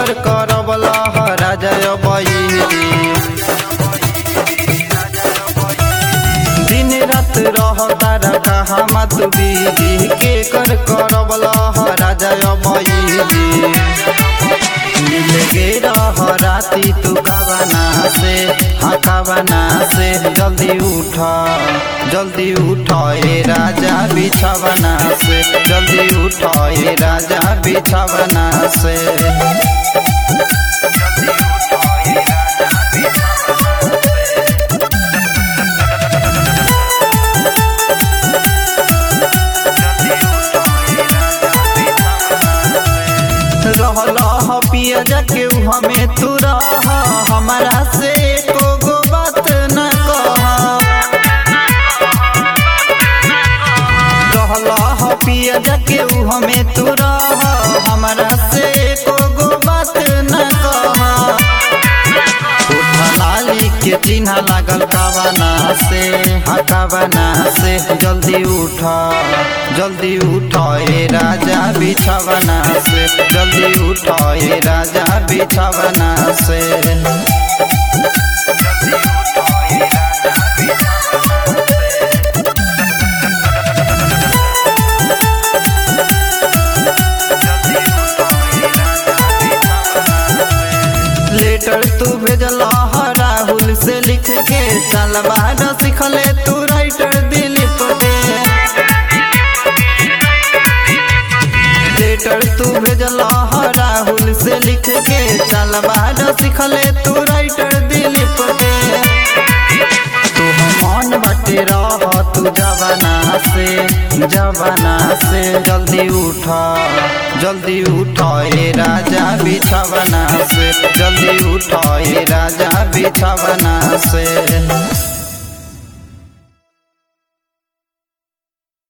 कर करबला राजय बही दिन रात रह तारा कहा मत बीजी के कर करबला राजय बही मिल गे रह राती तू कावना से हाँ कावना से जल्दी उठ जल्दी उठ ए राजा बिछवना से जल्दी उठ ए राजा बिछवना से रहल पियज के हमें तू रह हमारा से एको गो बात न कह रहल पियज के हमें तू रह हमारा से एको गो बात न कह लाली के चिन्ह लागल कावना से हाँ कावना से जल्दी उठ जल्दी उठ ए राजा बिछवना से जल्दी उठ ए राजा बिछवना से लेटर तू भेजल राहुल से लिख के सलवार सिखले तू राइटर दिलीप के लेटर तू भेजल राहुल से लिख के सलवार सिखले तू राइटर दिलीप के तू मन बाटे रह तू जवाना से जवाना से जल्दी उठ जल्दी उठ ए राजा बिछवना से जल्दी उठ ए राजा बिछवना से